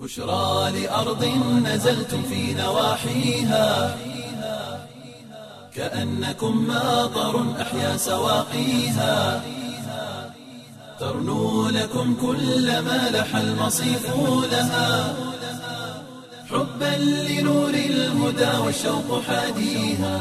بشرى لأرض نزلتم في نواحيها كأنكم ماطر أحيا سواقيها ترنو لكم كل ما لح المصيف لها حبا لنور الهدى والشوق حاديها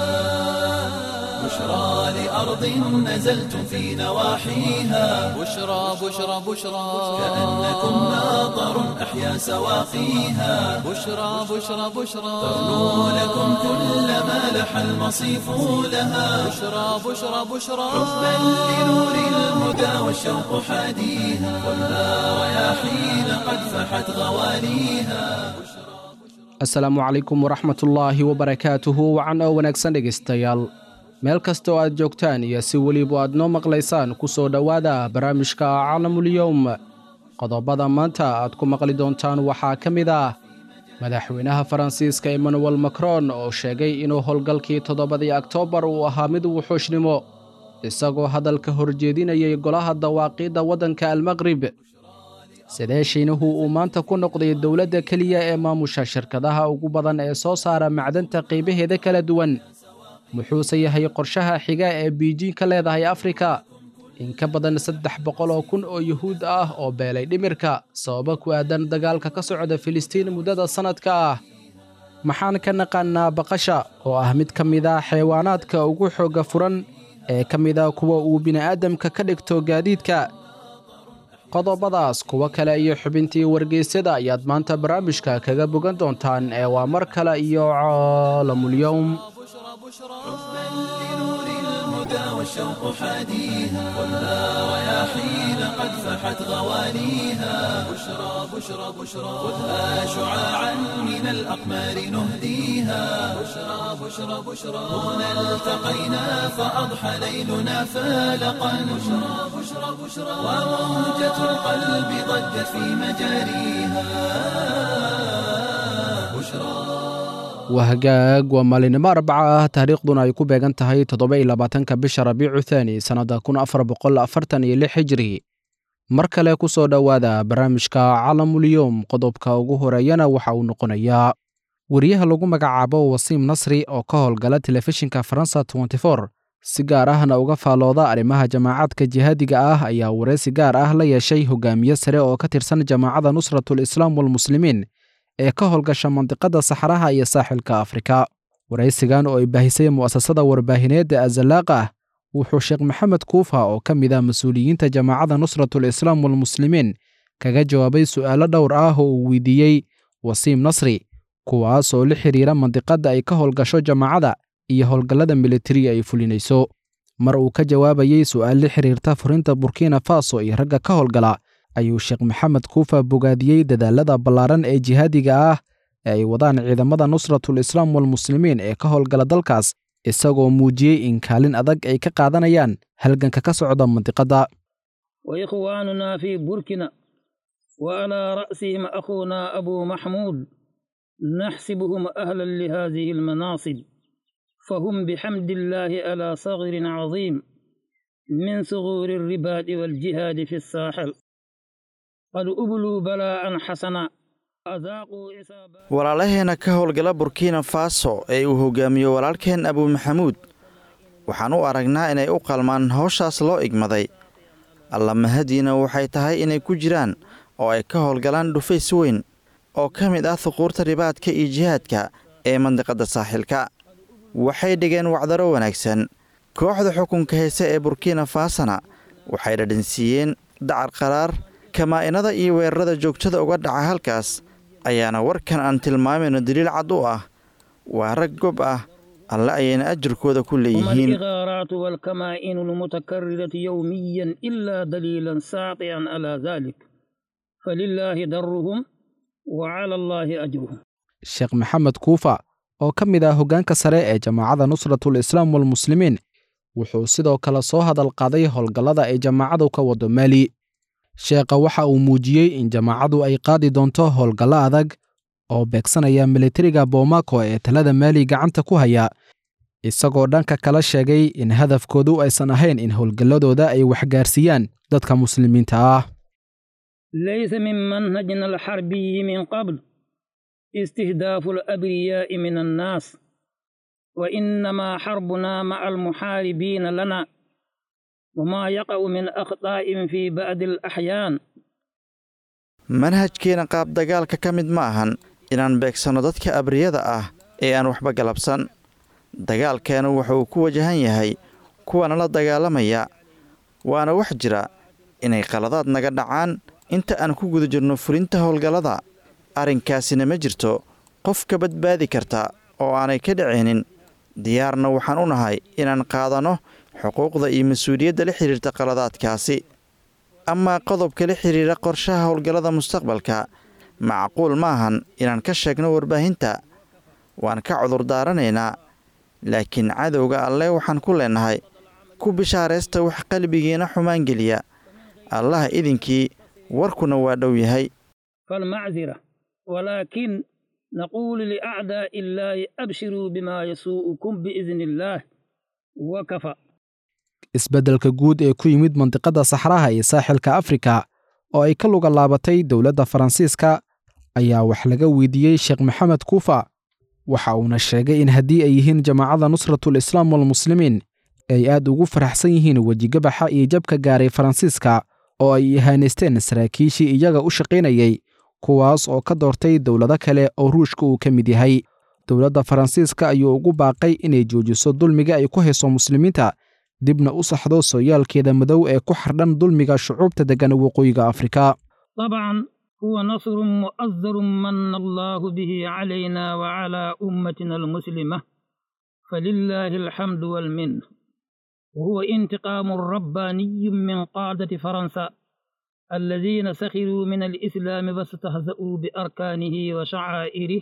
بشرى لأرض نزلتم في نواحيها بشرى بشرى بشرى كأنكم ماطر أحيا سواقيها بشرى بشرى بشرى ترنو لكم كل ما لح المصيف لها بشرى بشرى بشرى حبا لنور الهدى والشوق حاديها والنار رياحين قد فحت غواليها asalaamu calaykum waraxmatullaahi wabarakaatuhu wacan oo wanaagsan dhegaystayaal meel kasta oo aad joogtaan iyo si weliba aad noo maqlaysaan ku soo dhowaada barnaamijka calamulyowm qodobada maanta aad ku maqli doontaan waxaa ka mid ah madaxweynaha faransiiska emmanuel macron oo sheegay inuu howlgalkii toddobadii oktoobar uu ahaa mid wuxuushnimo isagoo hadalka horjeedinayay golaha dawaaqiidda waddanka almaqrib sidee shiinuhu uu maanta ku noqday dowladda keliya ee maamusha shirkadaha ugu badan ee soo saara macdanta qaybaheeda kala duwan muxuuse yahay qorshaha xiga ee biijiin ka leedahay afrika in ka badan saddex boqol oo kun oo yuhuud ah oo beelay dhimirka sababo ku aadan dagaalka ka socda filistiin muddada sannadka ah maxaan ka naqaanaa baqasha oo ah mid ka mid a xayawaanaadka ugu xoogga furan ee ka mid a kuwa uu bini'aadamka ka dhigto gaadiidka qodobadaas kuwo kale iyo xubintii wargeysyada ayaad maanta barnaamijka kaga bogan doontaan ee waa mar kale iyo caalamulyowm حبا لنور الهدى والشوق حاديها والنار رياحين قد فحت غواليها بشرى بشرى بشرى خذها شعاعا من الأقمار نهديها بشرى بشرى بشرى هنا التقينا فأضحى ليلنا فالقا بشرى بشرى بشرى وموجة القلب ضجت في مجاريها بشرى waa hagaag waa maalinimo arbaca ah taariikhduna ay ku beegan tahay toddoba iyo labaatanka bisha rabiicu thaani sannadda kun afar boqol afartan iyo lix hijri mar kale ku soo dhowaada barnaamijka calamulyowm qodobka ugu horeeyana waxa uu noqonayaa wariyaha lagu magacaabo wasiim nasri oo ka howlgala telefishinka faransa nfor si gaar ahna uga faalooda arrimaha jamaacadka jihaadiga ah ayaa wareysi gaar ah la yeeshay hogaamiye sare oo ka tirsan jamaacadda nusratul islaam walmuslimiin ee ka howlgasha mandiqadda saxaraha iyo saaxilka afrika waraysigan oo ay baahisay mu'asasada warbaahineedda azalaaqa ah wuxuu sheekh maxamed kuufa oo ka mid ah mas-uuliyiinta jamaacadda nusratul islaam walmuslimiin kaga jawaabay su'aalo dhowr ah oo uu weydiiyey wasiim nasri kuwaas oo la xidhiira mandiqadda ay ka howlgasho jamaacadda iyo howlgallada militari ay fulinayso mar uu ka jawaabayey su'aal la xidhiirta furinta burkina faso iyo ragga ka howlgala ayuu sheekh maxamed kuufa bogaadiyey dadaalada ballaaran ee jihaadiga ah ee ay wadaan ciidamada nusratul islaam walmuslimiin ee ka howlgala dalkaas isagoo muujiyey in kaalin adag ay ka qaadanayaan halganka ka socda mandiqadda وإخواننا في بوركينا وعلى رأسهم أخونا أبو محمود نحسبهم أهلا لهذه المناصب فهم بحمد الله على صغر عظيم من صغور الرباط والجهاد في الساحل قد أبلوا بلاء حسنا أذاقوا إصابات walaalaheena ka howlgala burkina faso ee uu hogaamiyo walaalkeen abu maxamuud waxaan u aragnaa inay u qalmaan howshaas loo igmaday alla mahadiina waxay tahay inay ku jiraan oo ay ka howlgalaan dhufays weyn oo ka mid ah huquurta ribaadka iyo jihaadka ee mandiqadda saaxilka waxay dhigeen wacdaro wanaagsan kooxda xukunka heese ee burkina fasona waxay dhadhansiiyeen dacar qaraar kamaa-inada iyo weerarada joogtada uga dhaca halkaas ayaana warkan aan tilmaamayno daliil cad u ah waa rag gob ah alle ayayna ajirkooda ku وما leeyihiin الإغارات والكمائن المتكررة يوميا إلا دليلا ساطعا على ذلك فلله درهم وعلى الله أجرهم sheekh maxamed kuufa oo ka mid ah hoggaanka sare ee jamaacadda nusratul islaam walmuslimiin wuxuu sidoo kale soo hadal qaaday howlgallada ay jamaacadu ka wado maali sheekha waxa uu muujiyey in jamaacadu ay qaadi doonto howlgallo adag oo beegsanaya militariga boomako ee talada maali gacanta ku haya isagoo dhanka kala sheegay in hadafkoodu aysan ahayn in howlgalladooda ay waxgaarsiiyaan dadka muslimiinta ah ليس من منهجنا الحربي من قبل استهداف الأبرياء من الناس وإنما حربنا مع المحاربين لنا وما يقع من أخطاء في بعض الأحيان manhajkeena qaab dagaalka ka mid ma ahan inaan beegsanno dadka abriyada ah ee aan waxba galabsan dagaalkeenu wuxuu ku wajahan yahay kuwana la dagaalamaya waana wax jira inay qaladaad naga dhacaan inta aan ku guda jirno fulinta howlgallada arrinkaasina ma jirto qof ka badbaadi karta oo aanay ka dhacaynin diyaarna waxaan u nahay inaan qaadanno xuquuqda iyo mas-uuliyadda la xidhiirta qaladaadkaasi amaa qodobka la xidhiira qorshaha howlgallada mustaqbalka macquul ma ahan inaan ka sheegno warbaahinta waan ka cudur daaranaynaa laakiin cadowga alleh waxaan ku leennahay ku bishaaraysta wax qalbigiina xumaan geliya allaha idinkii warkuna waa dhow yahay فالمعذرة ولكن نقول لأعداء الله أبشروا بما يسوءكم بإذن الله وكفى isbeddelka guud ee ku yimid mandiqadda saxraha iyo saaxilka afrika oo ay ka luga laabatay dowladda faransiiska ayaa wax laga weydiiyey sheekh maxamed kuufa waxa uuna sheegay in haddii ay yihiin jamaacadda nusratul islaam walmuslimiin ay aad ugu faraxsan yihiin wejigabaxa iyo jabka gaaray faransiiska oo ay ihaanaysteen saraakiishii iyaga u shaqaynayey kuwaas oo ka doortay dowlado kale oo ruushka uu ka mid yahay dowladda faransiiska ayuu ugu baaqay inay joojiso dulmiga ay ku hayso muslimiinta dibna u saxdo sooyaalkeeda madow ee ku xardhan dulmiga shucuubta deggan waqooyiga afrika طبعا هو نصر مؤزر من الله به علينا وعلى أمتنا المسلمة فلله الحمد والمنه وهو انتقام رباني من قادة فرنسا الذين سخروا من الإسلام واستهزأوا بأركانه وشعائره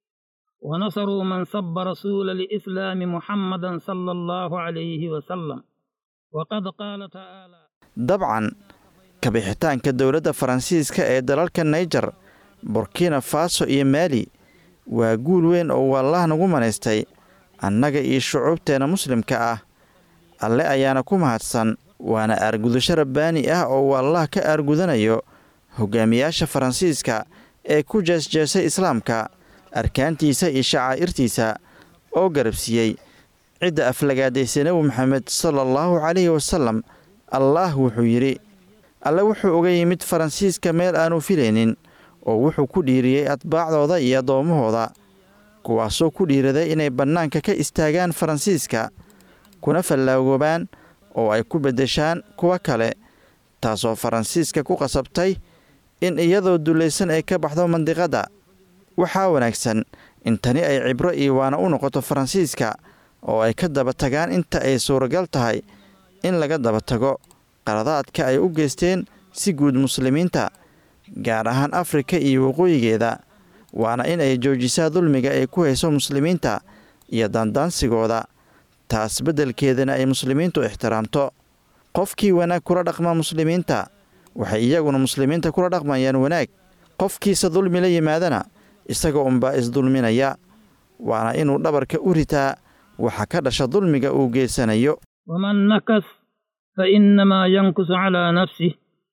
ونصروا من سب رسول الإسلام محمدا صلى الله عليه وسلم وقد قال تعالى dabcan kabixitaanka dowladda faransiiska ee dalalka naijer burkina faso iyo maali waa guul weyn oo uu allaah nagu manaystay annaga iyo shucuubteenna muslimka ah alle ayaana ku mahadsan waana aargudasho rabbaani ah oo uu allaah ka aargudanayo hogaamiyaasha faransiiska ee ku jeesjeesay islaamka arkaantiisa iyo shacaa'irtiisa oo garabsiiyey cidda aflagaadaysay nebi moxamed sala allahu calayhi wasalam allaah wuxuu yidhi alle wuxuu uga yimid faransiiska meel aanu filaynin oo wuxuu ku dhiiriyey atbaacdooda iyo addoommahooda kuwaasoo ku dhiiraday inay bannaanka ka istaagaan faransiiska kuna fallaagoobaan oo ay ku beddeshaan kuwa kale taasoo faransiiska ku qasabtay in iyadoo dullaysan ay ka baxdo mandiqadda waxaa wanaagsan in tani ay cibro iyo waana u noqoto faransiiska oo ay ka daba tagaan inta ay suuragal tahay in laga daba tago qaladaadka ay u geysteen si guud muslimiinta gaar ahaan afrika iyo waqooyigeeda waana in ay joojisaa dulmiga ay ku hayso muslimiinta iyo daandaansigooda taas beddelkeedana ay muslimiintu ixtiraamto qofkii wanaag kula dhaqma muslimiinta waxay iyaguna muslimiinta kula dhaqmayaan wanaag qofkiisa dulmi la yimaadana isaga unbaa isdulminaya waana inuu dhabarka u ritaa waxa ka dhasha dulmiga uu geysanayo ومن نكث فإنما ينكث على نفسه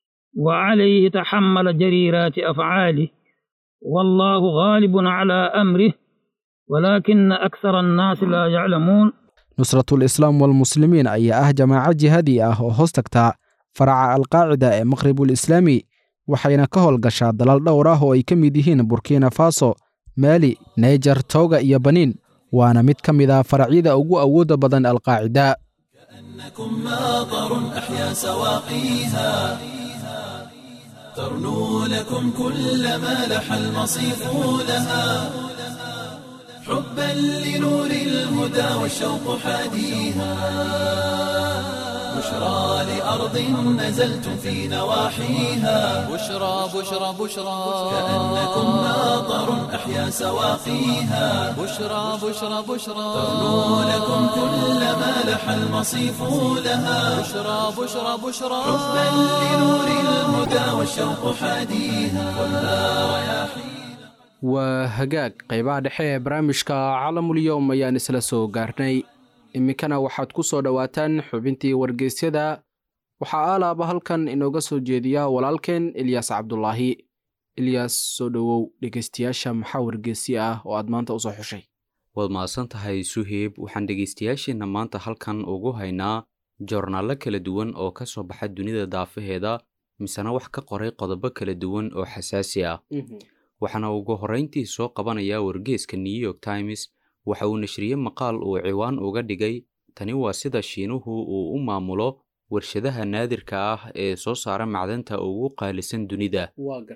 وعليه تحمل جريرات أفعاله والله غالب على أمره ولكن أكثر الناس لا يعلمون nusratul islaam walmuslimiin ayaa ah jamaaco jihadi ah oo hoos tagta faraca alqaacida ee maqribul islaami waxayna ka howlgashaa dalal dhowr ah oo ay ka mid yihiin burkina faso maali naijer tooga iyo baniin waana mid ka mid ah faracyada ugu awoodda badan alqaacida إنكم ماطر أحيا سواقيها ترنو لكم كل ما لح المصيف لها حبا لنور الهدى والشوق حاديها بشرى لأرض نزلتم في نواحيها بشرى بشرى بشرى كأنكم ماطر أحيا سواقيها بشرى بشرى بشرى ترنو لكم كل ما لح المصيف لها بشرى بشرى بشرى حبا لنور الهدى والشوق حاديها خذها رياحينا waa hagaag qaybaha dhexe ee barnaamijka calamulyowm ayaan isla soo gaarnay iminkana waxaad ku soo dhowaataan xubintii wargeysyada waxaa aalaaba halkan inooga soo jeediya walaalkeen ilyaas cabdulaahi ilyaas soo dhowow dhegeystayaasha maxaa wargeysi ah oo aad maanta usoo xushay waad mahadsan tahay suheyb waxaan dhegaystayaasheenna maanta halkan ugu haynaa joornaallo kala duwan oo ka soo baxa dunida daafaheeda misena wax ka qoray qodobo kala duwan oo xasaasi ah waxaana ugu horrayntii soo qabanayaa wargeeska new york times waxa uu nashriyey maqaal uu ciwaan uga dhigay tani waa sida shiinuhu uu u maamulo warshadaha naadirka ah ee soo saara macdanta ugu qaalisan dunida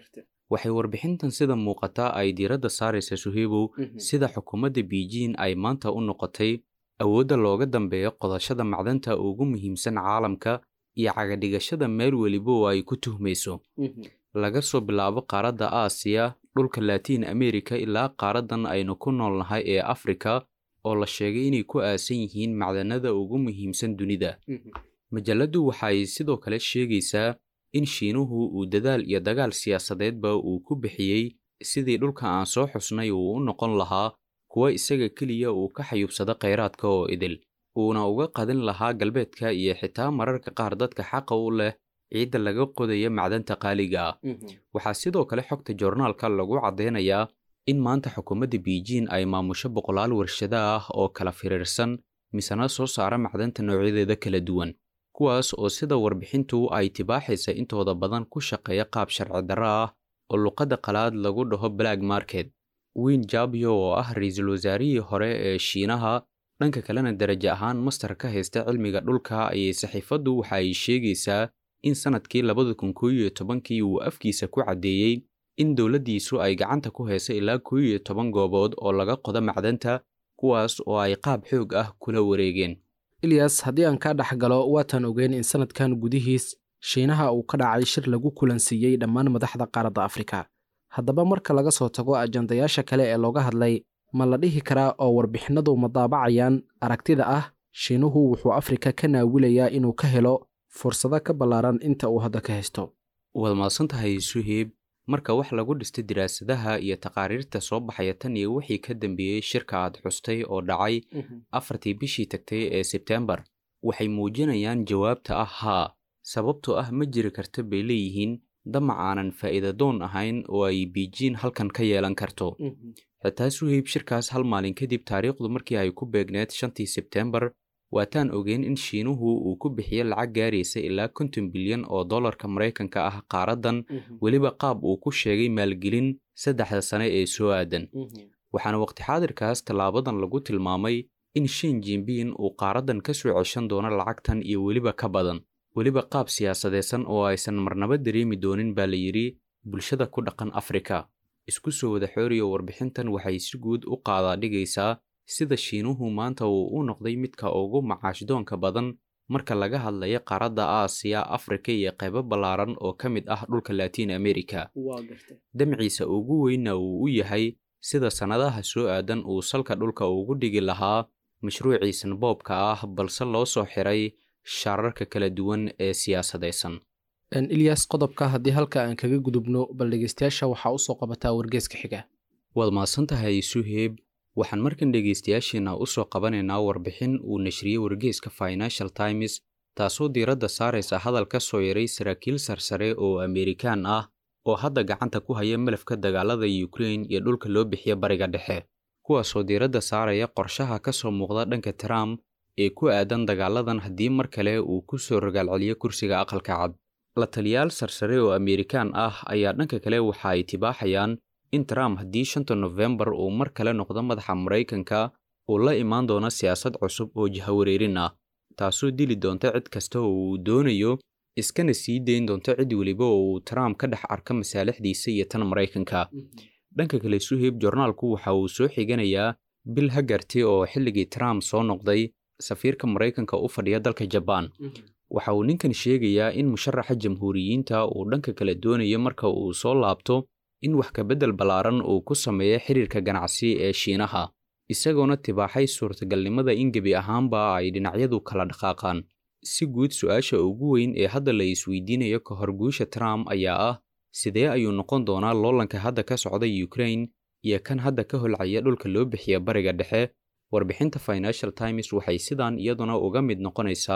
waxay warbixintan sida muuqata ay diiradda saaraysa suheybow sida xukuumadda beijing ay maanta u noqotay awoodda looga dambeeyo qodashada macdanta ugu muhiimsan caalamka iyo cagadhigashada meel weliba oo ay ku tuhmayso laga soo bilaabo qaaradda aasiya dhulka latiin america ilaa qaaraddan aynu ku noolnahay ee afrika oo la sheegay inay ku aasan yihiin macdanada ugu muhiimsan dunida majalladdu waxay sidoo kale sheegaysaa in shiinuhu uu dadaal iyo dagaal siyaasadeedba uu ku bixiyey sidii dhulka aan soo xusnay uu u noqon lahaa kuwa isaga keliya uu ka xayuubsado khayraadka oo idil uuna uga qadin lahaa galbeedka iyo xitaa mararka qaar dadka xaqa u leh ciidda laga qodaya macdanta qaaliga ah waxaa sidoo kale xogta joornaalka lagu caddaynayaa in maanta xukuumadda beijing ay maamusho boqolaal warshado ah oo kala firiirsan misena soo saara macdanta noocyadeeda kala duwan kuwaas oo sida warbixintu ay tibaaxaysa intooda badan ku shaqeeya qaab sharci darro ah oo luqadda qalaad lagu dhaho black market wiin jabyo oo ah ra-iisul wasaarihii hore ee shiinaha dhanka kalena darajo ahaan mastar ka haysta cilmiga dhulka ayay saxiifaddu waxa ay sheegaysaa in sannadkii labada kun koo iyo tobankii uu afkiisa ku caddeeyey in dowladdiisu ay gacanta ku hayso ilaa koo iyo toban goobood oo laga qodo macdanta kuwaas oo ay qaab xoog ah kula wareegeen ilyas haddii aan kaa dhex galo waataan ogeyn in sannadkan gudihiis shiinaha uu ka dhacay shir lagu kulansiiyey dhammaan madaxda qaaradda afrika haddaba marka laga soo tago ajandayaasha kale ee looga hadlay ma la dhihi karaa oo warbixinadu ma daabacayaan aragtida ah shiinuhu wuxuu afrika ka naawilayaa inuu ka helo fursado ka ballaaran inta uu hadda ka haysto waad mahadsan tahay suheyb marka wax lagu dhistay diraasadaha iyo taqaariirta soo baxaya tan iyo wixii ka dambeeyey shirka aad xustay oo dhacay afartii bishii tagtay ee sebtembar waxay muujinayaan jawaabta ah haa sababtoo ah ma jiri karta bay leeyihiin damac aanan faa'iidadoon ahayn oo ay biijiin halkan ka yeelan karto xitaa suheyb shirkaas hal maalin kadib taariikhdu markii ay ku beegneed shantii sebtembar waataan ogeyn in shiinuhu uu ku bixiyo lacag gaaraysa ilaa konton bilyan oo dollarka maraykanka ah qaaraddan weliba qaab uu ku sheegay maalgelin saddexda sane ee soo aadan waxaana waqti xaadirkaas tallaabadan lagu tilmaamay in shin jinbiin uu qaaraddan ka soo ceshan doono lacagtan iyo weliba ka badan weliba qaab siyaasadeedsan oo aysan marnaba dareemi doonin baa la yidhi bulshada ku dhaqan afrika isku soo wada xooriyo warbixintan waxay si guud u qaadaa dhigaysaa sida shiinuhu maanta uu u noqday midka ugu macaashdoonka badan marka laga hadlayo qaaradda aasiya afrika iyo qaybo ballaaran oo ka mid ah dhulka latiin america damciisa ugu weynna uu u yahay sida sannadaha soo aadan uu salka dhulka ugu dhigi lahaa mashruuciisan boobka ah balse loo soo xiray shaararka kala duwan ee siyaasadaysan ilyas qodobka haddii halka aan kaga gudubno bal dhegeystayaasha waxaa usoo qabataa wargeeska xiga waad mahadsan tahay suheyb waxaan markan dhegaystayaasheenna u soo qabanaynaa warbixin uu nashriyey wargeeska financial times taasoo diiradda saaraysa hadal ka soo yaray saraakiil sarsare oo amerikaan ah oo hadda gacanta ku haya malafka dagaalada ukrain iyo dhulka loo bixiya bariga dhexe kuwaasoo diiradda saaraya qorshaha ka soo muuqda dhanka trump ee ku aadan dagaaladan haddii mar kale uu ku soo rogaalceliyo kursiga aqalka cad la taliyaal sarsare oo amerikaan ah ayaa dhanka kale waxa ay tibaaxayaan in trump haddii shanta nofembar uu mar kale noqdo madaxa maraykanka uu la imaan doono siyaasad cusub oo jahawareerin ah taasoo dili doonta cid kasta oo uu doonayo iskana sii dayn doonto cid weliba oo uu trump ka dhex arka masaalixdiisa iyo tan maraykanka dhanka kale suheyb jornaalku waxa uu soo xiganayaa bil hagarti oo xilligii trump soo noqday safiirka maraykanka u fadhiya dalka jabaan waxa uu ninkan sheegayaa in musharaxa jamhuuriyiinta uu dhanka kale doonayo marka uu soo laabto in wax kabeddel ballaaran uu ku sameeyo xiriirka ganacsi ee shiinaha isagoona tibaaxay suurtagalnimada in gebi ahaanba ay dhinacyadu kala dhaqaaqaan si guud su-aasha ugu weyn ee hadda la isweydiinayo ka hor guusha trump ayaa ah sidee ayuu noqon doonaa loolanka hadda ka socda ukrain iyo kan hadda ka holcaya dhulka loo bixiya bariga dhexe warbixinta financial times waxay sidaan iyaduna uga mid noqonaysaa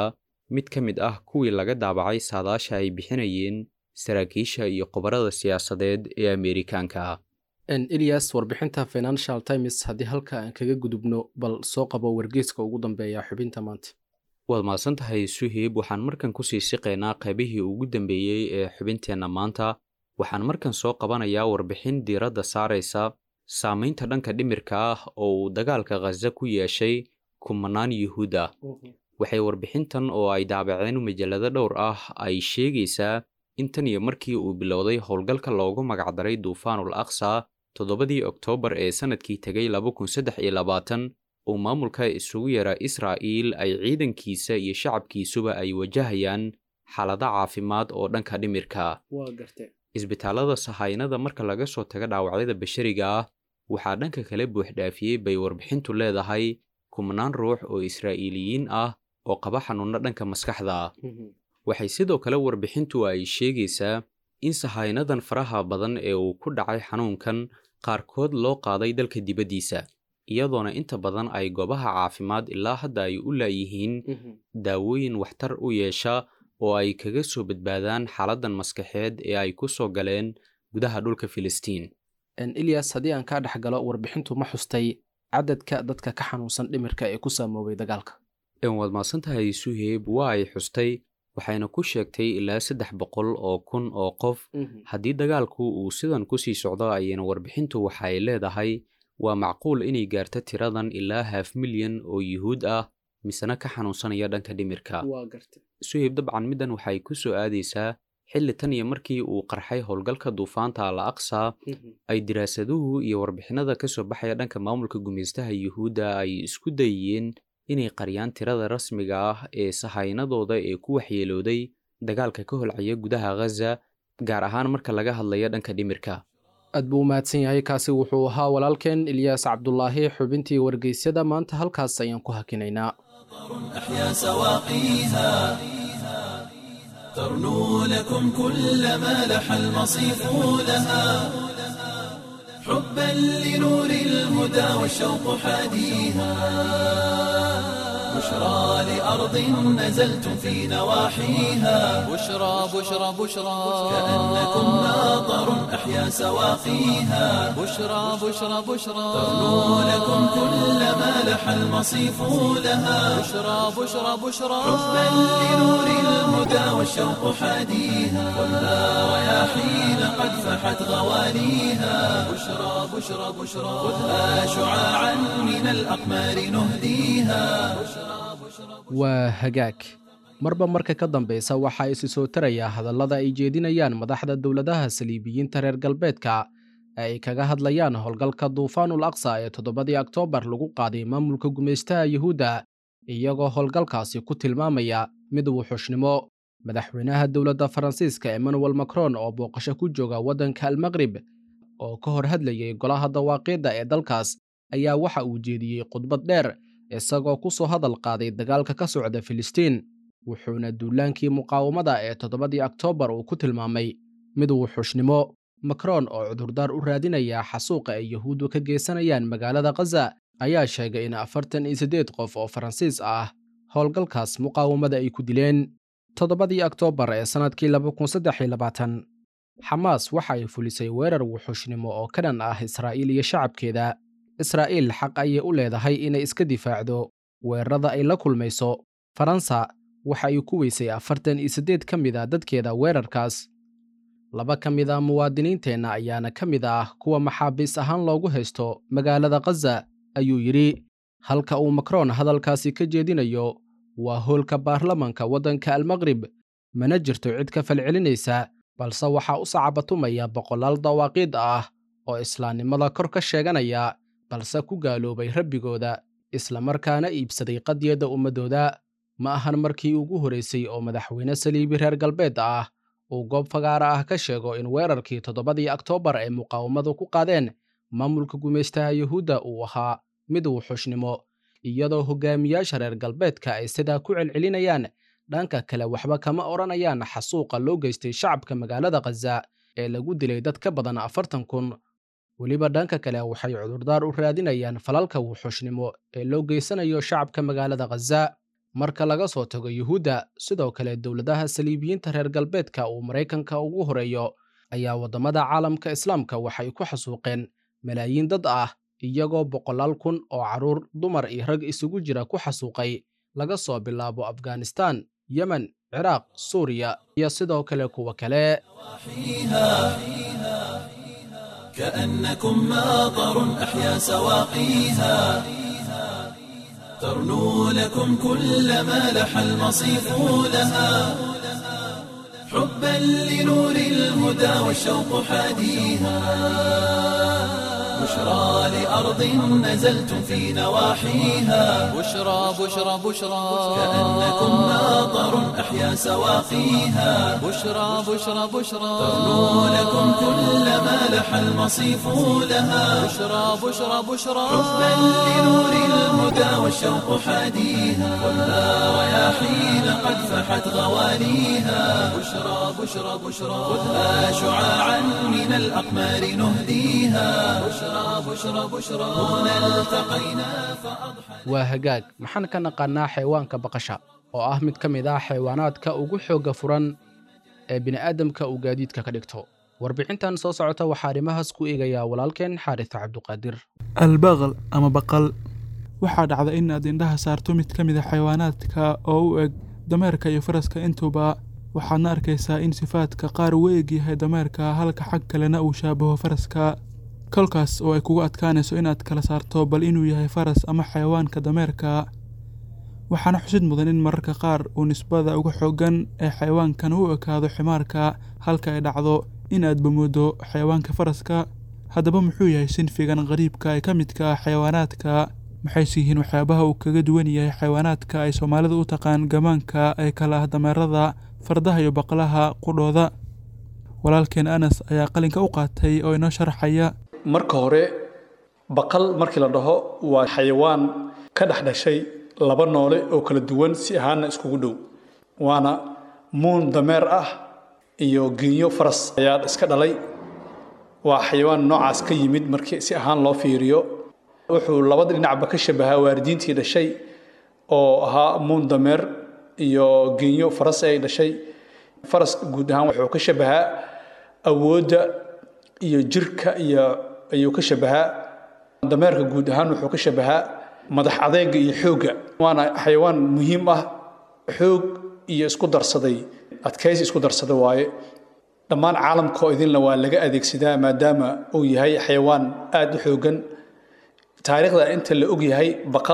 mid ka mid ah kuwii laga daabacay saadaasha ay bixinayeen saraakiisha iyo khubarada siyaasadeed ee ameerikaanka ah elias warbixinta financial times haddii halka aan kaga gudubno bal soo qabo wargeyska ugu dambeeya xubinta maanta waad mahadsan tahay suheyb waxaan markan kusii siqaynaa qaybihii ugu dambeeyey ee xubinteenna maanta waxaan markan soo qabanayaa warbixin diiradda saaraysa saamaynta dhanka dhimirka ah oo uu dagaalka khaza ku yeeshay kumanaan yuhuud ah waxay warbixintan oo ay daabaceen majallado dhowr ah ay sheegaysaa in tan iyo markii uu bilowday howlgalka loogu magacdaray duufaanul aqsa toddobadii oktoobar ee sannadkii tegay uu maamulka isugu yara israa'iil ay ciidankiisa iyo shacabkiisuba ay wajahayaan xaalado caafimaad oo dhanka dhimirka isbitaallada sahaynada marka laga soo tago dhaawacyada bashariga ah waxaa dhanka kale buuxdhaafiyey bay warbixintu leedahay kumanaan ruux oo israa'iiliyiin ah oo qaba xanuunno dhanka maskaxda ah waxay sidoo kale warbixintu ay sheegaysaa in sahaynadan faraha badan ee uu ku dhacay xanuunkan qaarkood loo qaaday dalka dibaddiisa iyadoona inta badan ay goobaha caafimaad ilaa hadda ay u laayihiin daawooyin waxtar u yeesha oo ay kaga soo badbaadaan xaaladdan maskaxeed ee ay ku soo galeen gudaha dhulka filistiin elias haddii aan kaa dhex galo warbixintu ma xustay cadadka dadka ka xanuunsan dhimirka ee ku saamoobay dagaalka waad maadsan tahay suheyb waa ay xustay waxayna ku sheegtay ilaa saddex boqol oo kun oo qof haddii dagaalku uu sidan kusii socdo ayayna warbixintu waxa ay leedahay waa macquul inay gaarto tiradan ilaa haaf milyan oo yuhuud ah misena ka xanuunsanaya dhanka dhimirka suheyb dabcan middan waxay ku soo aadaysaa xilli tan iyo markii uu qarxay howlgalka duufaanta al aqsa ay diraasaduhu iyo warbixinada ka soo baxaya dhanka maamulka gumaystaha yuhuudda ay isku dayeen inay qariyaan tirada rasmiga ah ee sahaynadooda ee ku waxyeelooday dagaalka ka holcaya gudaha ghaza gaar ahaan marka laga hadlayo dhanka dhimirka aad buu u mahadsan yahay kaasi wuxuu ahaa walaalkeen ilyaas cabdulaahi xubintii wargeysyada maanta halkaas ayaan ku hakinaynaa أحيا سواقيها ترنو لكم كل ما لح المصيف لها حبا لنور الهدى والشوق حاديها بشرى لأرض نزلتم في نواحيها بشرى بشرى بشرى كأنكم ناظر أحيا سواقيها بشرى بشرى بشرى ترنو لكم كل ما لح المصيف لها بشرى بشرى بشرى حبا لنور الهدى والشوق حاديها خذها رياحين قد فحت غوانيها بشرى بشرى بشرى خذها شعاعا من الأقمار نهديها waa hagaag marba marka ka dambaysa waxaa isi soo taraya hadallada ay jeedinayaan madaxda dowladaha saliibiyiinta reer galbeedka ee ay kaga hadlayaan howlgalka duufaanul aqsa ee toddobadii oktoobar lagu qaaday maamulka gumaystaha yuhuudda iyagoo howlgalkaasi ku tilmaamaya mid wuxushnimo madaxweynaha dowladda faransiiska emmanuel macron oo booqasho ku jooga waddanka almaqrib oo ka hor hadlayay golaha dawaaqiidda ee dalkaas ayaa waxa uu jeediyey khudbad dheer isagoo ku soo hadal qaaday dagaalka ka socda filistiin wuxuuna duulaankii muqaawamada ee toddobadii oktoobar uu ku tilmaamay mid wuxushnimo macron oo cudurdaar u raadinaya xasuuqa ay yuhuuddu ka geysanayaan magaalada khaza ayaa sheegay in afartan iyo siddeed qof oo faransiis ah howlgalkaas muqaawamada ay ku dileen toddobadii oktoobar ee sannadkii xamaas waxa ay fulisay weerar wuxushnimo oo ka dhan ah israa'iil iyo shacabkeeda israa'iil xaq ayay u leedahay inay iska difaacdo weerarada ay la kulmayso faransa waxa ay ku weysay afartan iyo siddeed ka mid a dadkeeda weerarkaas laba ka mid a muwaadiniinteenna ayaana ka mid ah kuwa maxaabiis ahaan loogu haysto magaalada khaza ayuu yidhi halka uu makron hadalkaasi ka jeedinayo waa hoolka baarlamanka waddanka almaqrib mana jirto cid ka falcelinaysa balse waxaa u sacabatumaya boqolaal dawaaqiid ah oo islaamnimada kor ka sheeganaya balse ku gaaloobay rabbigooda islamarkaana iibsaday qadiyadda ummaddooda ma ahan markii ugu horraysay oo madaxweyne saliibi reer galbeed ah uu goob fagaara ah ka sheego in weerarkii toddobadii oktoobar ay muqaawamadu ku qaadeen maamulka gumaystaha yuhuudda uu ahaa mid wuxushnimo iyadoo hogaamiyaasha reer galbeedka ay sidaa ku celcelinayaan dhanka kale waxba kama odhanayaan xasuuqa loo geystay shacabka magaalada khaza ee lagu dilay dad ka badan afartan kun weliba dhanka kale waxay cudurdaar u raadinayaan falalka wuxushnimo ee loo geysanayo shacabka magaalada khaza marka laga soo tago yuhuudda sidoo kale dowladaha saliibiyiinta reer galbeedka uu maraykanka ugu horeeyo ayaa waddamada caalamka islaamka waxay ku xasuuqeen malaayiin dad ah iyagoo boqolaal kun oo carruur dumar iyo rag isugu jira ku xasuuqay laga soo bilaabo afghanistan yemen ciraaq suuriya iyo sidoo kale kuwa kale كأنكم ماطر أحيا سواقيها ترنو لكم كل ما لح المصيف لها حبا لنور الهدى والشوق حاديها بشرى لأرض نزلتم في نواحيها بشرى بشرى بشرى كأنكم ماطر أحيا سواقيها بشرى بشرى بشرى ترنو لكم كل ما لح المصيف لها بشرى بشرى بشرى حبا لنور الهدى والشوق حاديها خذها رياحين قد فحت غواليها بشرى بشرى بشرى خذها شعاعا من الأقمار نهديها بشرى بشرى بشرى هنا التقينا فأضحى waa hagaag maxaan ka naqaannaa xayawaanka baqasha oo ah mid ka mid ah xayawaanaadka ugu xoogga furan ee bini'aadamka uu gaadiidka ka dhigto warbixintan soo socota waxaa arrimahaas ku eegayaa walaalkeen xaaris cabduqaadir albaqal ama baqal waxaa dhacda in aad indhaha saarto mid ka mid a xayawaanaadka oo u eg dameerka iyo faraska intuba waxaadna arkaysaa in sifaadka qaar uu eg yahay dameerka halka xag kalena uu shaabaho faraska kolkaas oo ay kugu adkaanayso inaad kala saarto bal inuu yahay faras ama xayawaanka dameerka waxaana xusid mudan in mararka qaar uu nisbada uga xooggan ee xayawaankan u ekaado ximaarka halka ay dhacdo in aad bamoodo xayawaanka faraska haddaba muxuu yahay sinfigan qariibka ee ka midka ah xayawaanaadka maxayse yihiin waxyaabaha uu kaga duwan yahay xayawaanaadka ay soomaalidu u taqaan gamaanka ee kala ah dameerada fardaha iyo baqlaha qudhooda walaalkeen anas ayaa qalinka u qaatay oo inoo sharaxaya marka hore baqal markii la dhaho waa xayawaan ka dhex dhashay laba noole oo kala duwan si ahaanna iskugu dhow waana muun dameer ah iyo genyo faras ayaa iska dhalay waa xayawaan noocaas ka yimid markii si ahaan loo fiiriyo wuxuu labada dhinacba ka shabahaa waalidiintii dhashay oo ahaa muun dameer iyo genyo faras ay dhashay faras guud ahaan wuxuu ka shabahaa awoodda iyo jirka iyo ayuu ka shabahaa dameerka guud ahaan wuxuu ka shabahaa madax adeega iyo xoogga waana xayawaan muhiim ah xoog iyo isku darsaday adkaysi isku darsada waaye dhammaan caalamka oo idinla waa laga adeegsadaa maadaama uu yahay xayawaan aada u xooggan taariikhda inta la og yahay baqal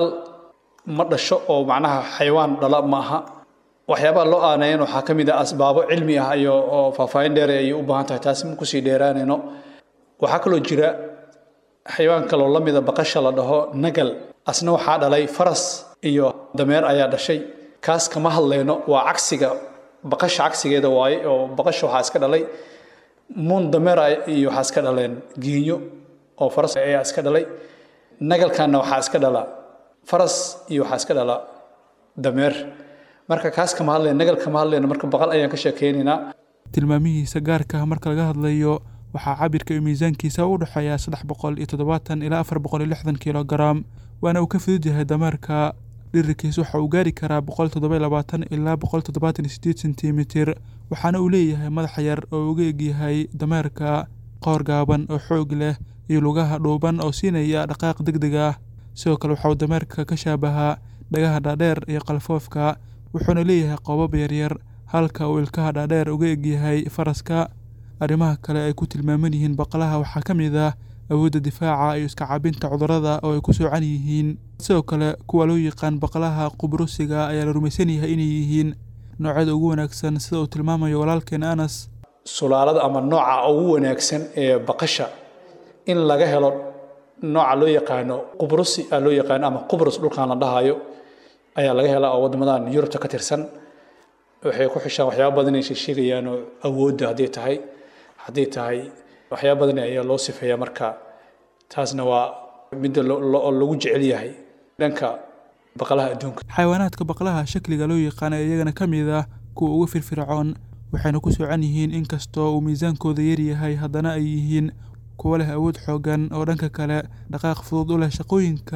ma dhasho oo macnaha xayawaan dhala ma aha waxyaabaha loo aaneeyan waxaa ka mid ah asbaabo cilmi ah iyo oo faahfaahin dheer ayay u baahan tahay taasi ma kusii dheeraanayno waxaa kaloo jira xayawaan kaloo la mida baqasha la dhaho nagal asna waxaa dhalay faras iyo dameer ayaa dhashay kaas kama hadlayno waa cagsiga baqasha cagsigeeda waaye oo baqasha waxaa iska dhalay muun dameer iyo waxaa iska dhaleen giinyo oo faras ayaa iska dhalay nagalkanna waxaa iska dhala faras iyo waxaa iska dhala dameer marka kaas kama hadlayno nagal kama hadlayno marka baqal ayaan ka sheekeynaynaa tilmaamihiisa gaarka ah marka laga hadlayo waxaa cabirka iyo miisaankiisa u dhexeeya saddex boqol iyo toddobaatan ilaa afar boqol iyo lixdan kilogaram waana uu ka fudud yahay dameerka dhirirkiis waxa uu gaari karaa boqol toddoba iyo labaatan ilaa boqol toddobaatan iyo sideed sentimitir waxaana uu leeyahay madax yar oo uga egyahay dameerka qoor gaaban oo xoog leh iyo lugaha dhuuban oo siinaya dhaqaaq deg deg ah sidoo kale waxa uu dameerka ka shaabahaa dhagaha dhaadheer iyo qalfoofka wuxuuna leeyahay qoobab yaryar halka uu ilkaha dhaadheer uga egyahay faraska arrimaha kale ay ku tilmaaman yihiin baqlaha waxaa ka mid ah awoodda difaaca iyo iska caabinta cudurrada oo ay ku soocan yihiin sidoo kale kuwa loo yaqaan baqlaha qubrusiga ayaa la rumaysan yahay inay yihiin noocyada ugu wanaagsan sida uu tilmaamayo walaalkeen anas sulaalada ama nooca ugu wanaagsan ee baqasha in laga helo nooca loo yaqaano qubrusi aa loo yaqaano ama qubrus dhulkan la dhahayo ayaa laga helaa oo waddamadan yurubta ka tirsan waxay ku xishaan waxyaaba badan ay sheegayaan oo awoodda hadday tahay hadday tahay waxyaaba badan ayaa loo sifeeyaa marka taasna waa midda lagu jecel yahay dhanka baqlaha adduunka xayawaanaadka baqlaha shakliga loo yaqaan ee iyagana ka mid ah kuwa ugu firfircoon waxayna ku soocan yihiin inkastoo uu miisaankooda yaryahay haddana ay yihiin kuwa leh awood xoogan oo dhanka kale dhaqaaq fudud u leh shaqooyinka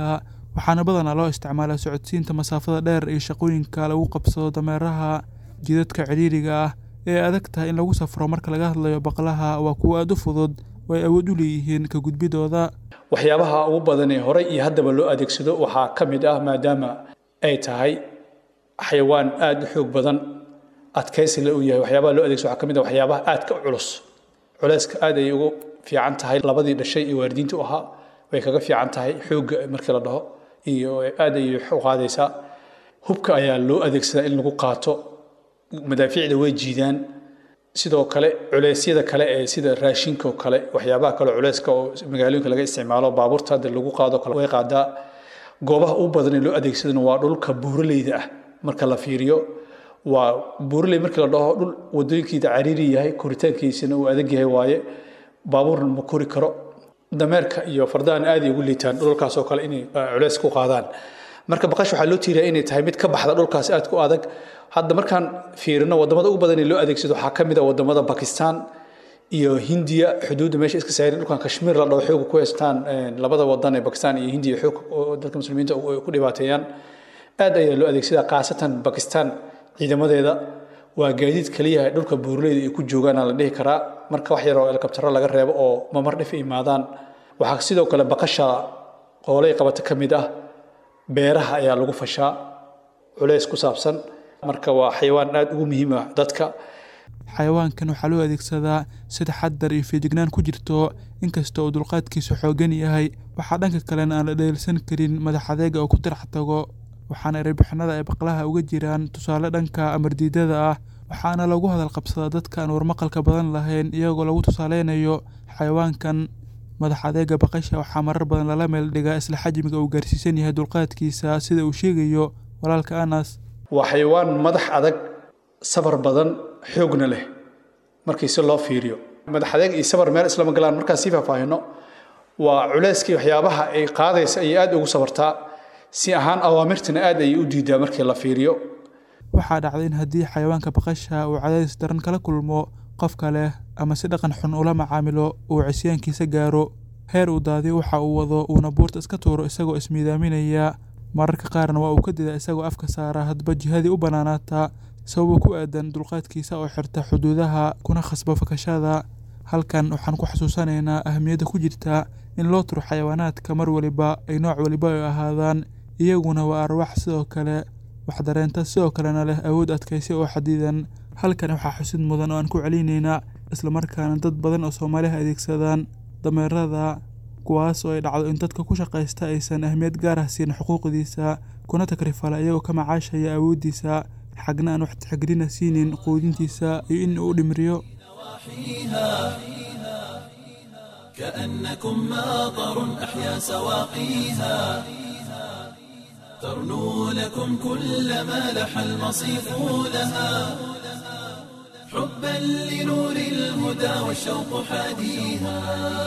waxaana badanaa loo isticmaalaa socodsiinta masaafada dheer iyo shaqooyinka lagu qabsado dameeraha jidadka cidhiiriga ah ee adag tahay in lagu safro marka laga hadlayo baqlaha waa kuwo aada u fudud oo ay awood u leeyihiin ka gudbidooda waxyaabaha ugu badan ee horey iyo haddaba loo adeegsado waxaa ka mid ah maadaama ay tahay xayawaan aada u xoog badan adkaysi la uu yahay waxyaabaha loo adeegsado waxaa ka mid ah waxyaabaha aadka u culus culayska aad ay ugu fiican tahay labadii dhashay iyo waalidiinta u ahaa way kaga fiican tahay xoogga markii la dhaho iyo aad ay u qaadaysaa hubka ayaa loo adeegsadaa in lagu qaato madaafiicda way jiidaan sidoo kale culeysyada kale ee sida raashinka oo kale waxyaabaha kale culeyska oo magaalooyinka laga isticmaalo baabuurta hadda lagu qaado kale way qaadaa goobaha ugu badan ee loo adeegsadana waa dhulka buuraleyda ah marka la fiiriyo waa buuraley markii la dhaho dhul wadooyinkiida cariiri yahay koritaankiisana uu adag yahay waaye baabuurna ma kori karo dameerka iyo fardahan aad ay ugu liitaan dhulkaas oo kale inay culeys ku qaadaan marka baqash waxaa loo tiiriyaa inay tahay mid ka baxda dhulkaas aad ku adag hadda markaan fiirino wadamada ugu badan ee loo adeegsado waxaa ka mid ah wadamada bakistan iyo hindiya xuduudda meesha iska saarin dhulkan kashmiir la dhaho xooga ku haystaan labada wadan ee bakistan iyo hindiya xoog dadka muslimiinta ku dhibaateeyaan aad ayaa loo adeegsadaa khaasatan bakistan ciidamadeeda waa gaadiid kaliya dhulka buurleyda ay ku joogaan la dhihi karaa marka wax yar oo helikabtaro laga reebo oo mamar dhif imaadaan waxaa sidoo kale baqasha qoolay qabata ka mid ah beeraha ayaa lagu fashaa culays ku saabsan marka waa xayawaan aad ugu muhiim ah dadka xayawaankan waxaa loo adeegsadaa si taxadar iyo feejignaan ku jirto inkasta oo dulqaadkiisu xoogan yahay waxaa dhanka kalena aan la dheelsan karin madax adeega oo ku tirax tago waxaana erebixinada ay baqlaha uga jiraan tusaale dhanka amardiidada ah waxaana lagu hadal qabsadaa dadka aan warmaqalka badan lahayn iyagoo lagu tusaaleynayo xayawaankan madax adeega baqasha waxaa marar badan lala meel dhigaa isla xajmiga uu gaarsiisan yahay dulqaadkiisa sida uu sheegayo walaalka anas waa xayawaan madax adag sabar badan xoogna leh markii si loo fiiriyo madax adeeg iyo sabar meel islama galaan markaan sii faahfaahino waa culeyskii waxyaabaha ay qaadaysa ayay aad ugu sabartaa si ahaan awaamirtana aad ayay u diidaa markii la fiiriyo waxaa dhacday in haddii xayawaanka baqasha uu cadaadis daran kala kulmo qofka leh ama si dhaqan xun ula macaamilo uu cisyaankiisa gaaro heer uu daadiyo waxa uu wado uuna buurta iska tuuro isagoo ismiidaaminaya mararka qaarna waa uu ka dida isagoo afka saara hadba jihadii u bannaanaataa sababo ku aadan dulqaadkiisa oo xirta xuduudaha kuna khasba fakashada halkan waxaan ku xasuusanaynaa ahamiyadda ku jirta in loo turo xayawaanaadka mar waliba ay nooc waliba ay ahaadaan iyaguna waa arwaax sidoo kale wax dareenta sidoo kalena leh awood adkaysi oo xadidan halkan waxaa xusid mudan oo aan ku celinaynaa islamarkaana dad badan oo soomaaliha adeegsadaan dameerada kuwaas oo ay dhacdo in dadka ku shaqaysta aysan ahmiyad gaar ah siin xuquuqdiisa kuna takrifala iyagoo ka macaashaya awooddiisa xagna aan wax tixgelina siinin quudintiisa iyo in uu dhimriyo كأنكم ماطر أحيا سواقيها ترنو لكم كل ما لح المصيف لها حبا لنور الهدى والشوق حاديها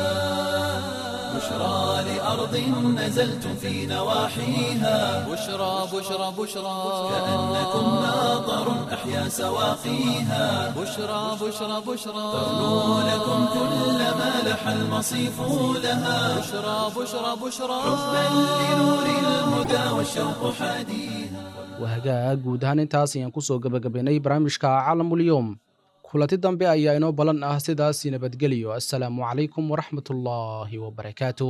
بشرى لأرض نزلتم في نواحيها بشرى بشرى بشرى كأنكم ماطر أحيا سواقيها بشرى بشرى بشرى ترنو لكم كل ما لح المصيف لها بشرى بشرى بشرى حبا لنور الهدى والشوق حاديها wahagaag guud ahaan intaas ayaan kusoo gebagabaynay barnaamijka caalamulyoom kulanti dambe ayaa inoo balan ah sidaas nabadgelyo assalaamu calaykum waraxmatullaahi wabarakaatuh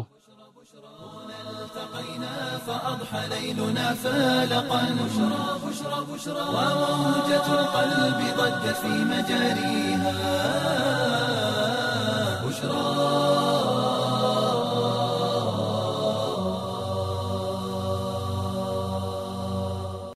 التقينا فأضحى ليلنا فالقا بشرى بشرى بشرى وموجة القلب ضجت في مجاريها بشرى